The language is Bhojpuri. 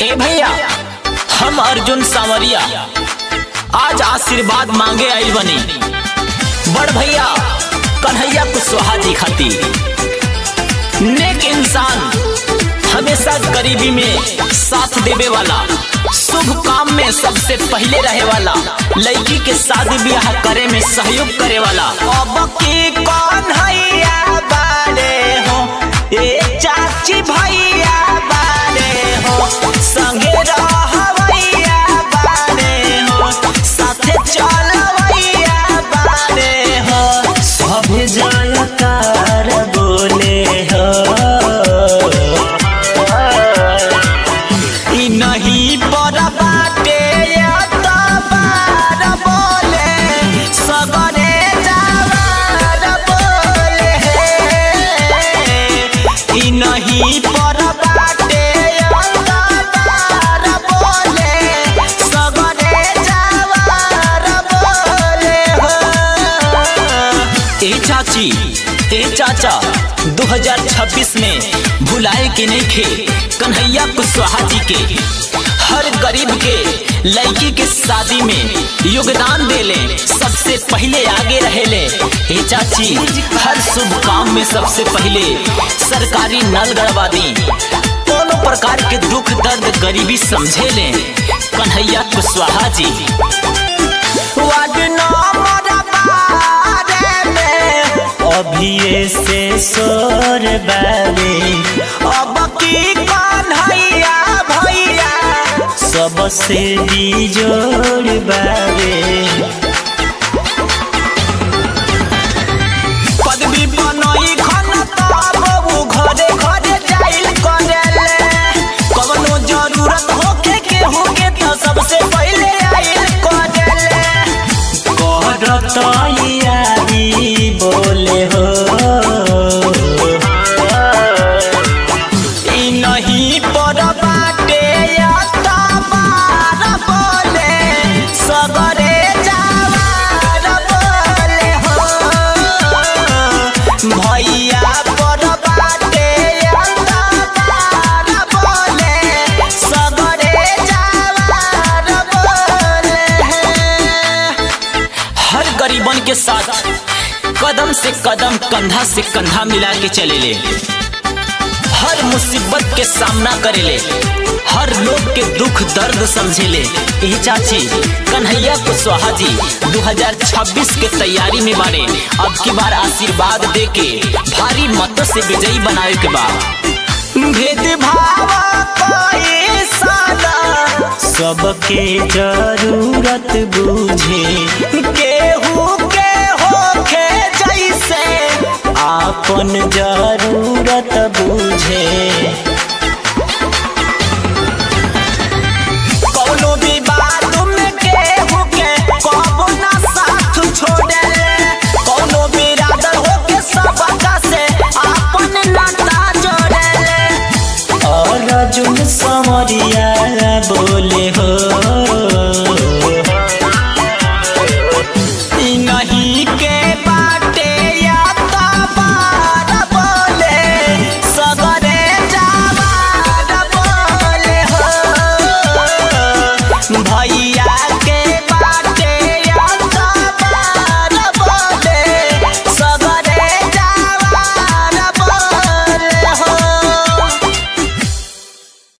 ए भैया हम अर्जुन सांवरिया आज आशीर्वाद मांगे आइल बनी बड़ भैया कन्हैया कुशवाहा जी खातिर नेक इंसान हमेशा गरीबी में साथ देवे वाला शुभ काम में सबसे पहले रहे वाला लड़की के शादी ब्याह करे में सहयोग करे वाला अब की कन्हैया बारे हो ए चाची भैया बारे हो संगे रहवैया बारे हो साथे चलवैया बारे हो सब जयकार बोले हो ई नहीं पर बाटे अतबार बोले सगरे जावार बोले ई नहीं पर बाटे अतबार बोले सगरे जावार बोले हो ए चाची ए चाचा 2026 में भुलाए के नहीं खे कन्हैया कुशवाहा जी के हर गरीब के लड़की के शादी में योगदान देले सबसे पहले आगे रहेले ए चाची हर शुभ काम में सबसे पहले सरकारी नल गड़वा दी दोनों प्रकार के दुख दर्द गरीबी समझे ले कन्हैया कुशवाहा जी वार्ड नंबर बारह में अभिये से सोर बाबे अब की कन्हैया भैया सबसे बिजोड़ बाबे पदवी बनई खन तब उ घरे घरे जाइल करेले कवनो जरूरत होखे केहू के तो सबसे पहले आइल करेले करत यारी बोले हो ई नहीं पर बाटे अतबार बोले सगरे जावार बोले हो भैया पर बाटे अतबार बोले सगरे जावार बोले हर गरीबन के साथ कदम से कदम कंधा से कंधा मिला के चले ले हर मुसीबत के सामना करे ले हर लोग के दुख दर्द समझे ले यही चाची कन्हैया कुशवाहा जी 2026 के तैयारी में बारे अब की बार आशीर्वाद दे के भारी मतों से विजयी बनावे के बाद भेदभाव कोई सादा सबके जरूरत बूझे केहू के होखे जैसे आपन जरूरत बूझे कौनो भी बात में केहू के कबो ना साथ छोड़े कौनो बिरादर होके सबका से आपन नाता जोड़े और अर्जुन समरिया बोले